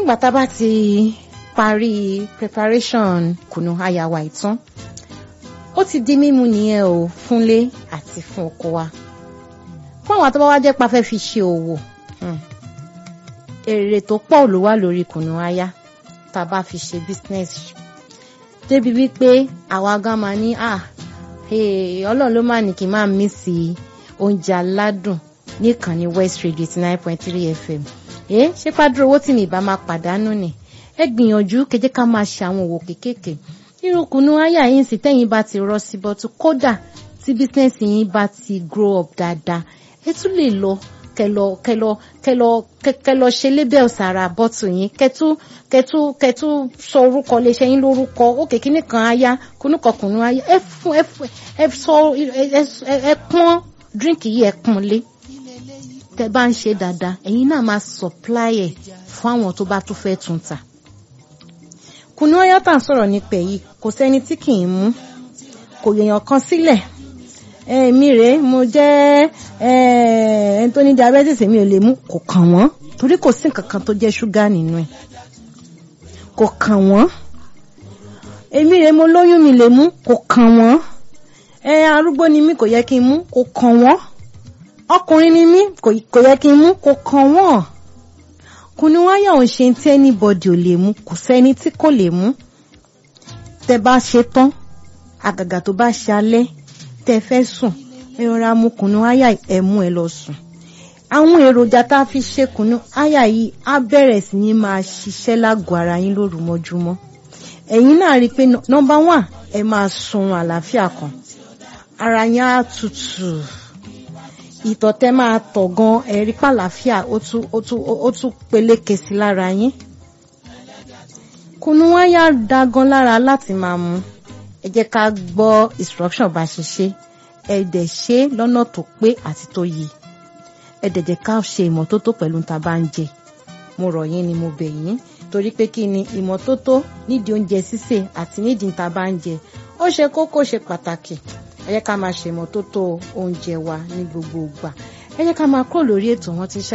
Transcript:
ìgbà tá a bá ti parí preparation kùnú àyàwó ìtàn ó ti di mímu nìyẹn o fúnlé àti fún ọkọ wa fún àwọn àtọ́wọ́ wá jẹ́ pa fẹ́ fi ṣe òwò èrè tó pọ̀ ló wà lórí kùnú aya tá a bá fi ṣe business débi wípé àwa gan máa ní à ọlọ́run ló máa ní kí n máa mí sí oúnjẹ aládùn níkànnì West Radio eighty nine point three FM ẹ ṣé pàdúrà owó tí mi ìbá máa pàdánù ni ẹ gbìyànjú kẹjẹ ká máa ṣe àwọn òwò kéékèèké irú kùnú aya yín sì tẹ́yìn bá ti rọ sí bọ́tú kódà tí bísínẹ́sì yín bá ti grow up dáadáa ẹ tún lè lọ kẹlọ kẹlọ kẹlọ kẹlọ ṣe lébẹ̀ ọ̀sàrà bọ́tù yín kẹtú kẹtú kẹtú sọ orúkọ léṣe yín lórúkọ òkè kíní kan aya kúnúkọ kùnú aya ẹ fún ẹ fún ẹ sọ ẹ pọ́n díríǹkì yìí ẹ pọ́n lé tẹ bá ń ṣe dáadáa ẹ̀yin náà máa supply ẹ̀ fún àwọn tó bá tún fẹ́ tún ta kùnú aya tá à ń sọ̀rọ̀ nípa èyí kò sẹ́ni tí kì í mú kò yèèyàn kan sílẹ̀ èmi rèé mo jẹ́ ẹni tó ní diabetes mi ò lè mú kò kàn wọ́n torí kò sí nǹkan kan tó jẹ́ ṣúgà nínú ẹ̀ kò kàn wọ́n èmi rèé mo lóyún mi lè mú kò kàn wọ́n ẹ arúgbó ni mí kò yẹ kí n mú kò kàn wọ́n ọkùnrin ni mí kò yẹ kí n mú kò kàn wọ́n kùnú wáyà ò ṣe tí anybody ò lè mú kò sẹ́ni tí kò lè mú tẹ bá ṣe tán àgàgà tó bá ṣe alẹ́ tẹ fẹ́ sùn ẹ rọra mu kùnú àyà ẹ mú ẹ lọ sùn àwọn èròjà tá a fi ṣe kùnú àyà yìí á bẹ̀rẹ̀ sí ní máa ṣiṣẹ́ lágọ̀ọ́ ara yín lóru mọ́júmọ́ ẹ̀yin náà rí i pé nọ́mbà one ẹ máa sun àlàáfíà kan ara yín á tutù ìtọ̀ tẹ́ máa tọ̀ gan ẹ̀rí pàlàáfíà ó tún ó tún ó tún peléke sí lára yín kùnú àyà da gan lára láti máa mu ẹ jẹ́ ká gbọ́ instruction bá ṣe ṣe ẹ dẹ̀ ṣe lọ́nà tó pé àti tó yẹ ẹ dẹ̀ jẹ́ ká ṣe ìmọ́tótó pẹ̀lú tá a bá ń jẹ mo rọ̀ yín ni mo bẹ̀ yín torí pé kí ni ìmọ́tótó nídìí oúnjẹ sísè àti nídìí tá a bá ń jẹ ó ṣe kókó ṣe pàtàkì ẹ jẹ́ ká máa ṣe ìmọ́tótó oúnjẹ wa ní gbogbo ìgbà ẹ jẹ́ ká máa kúrò lórí ètò wọn tí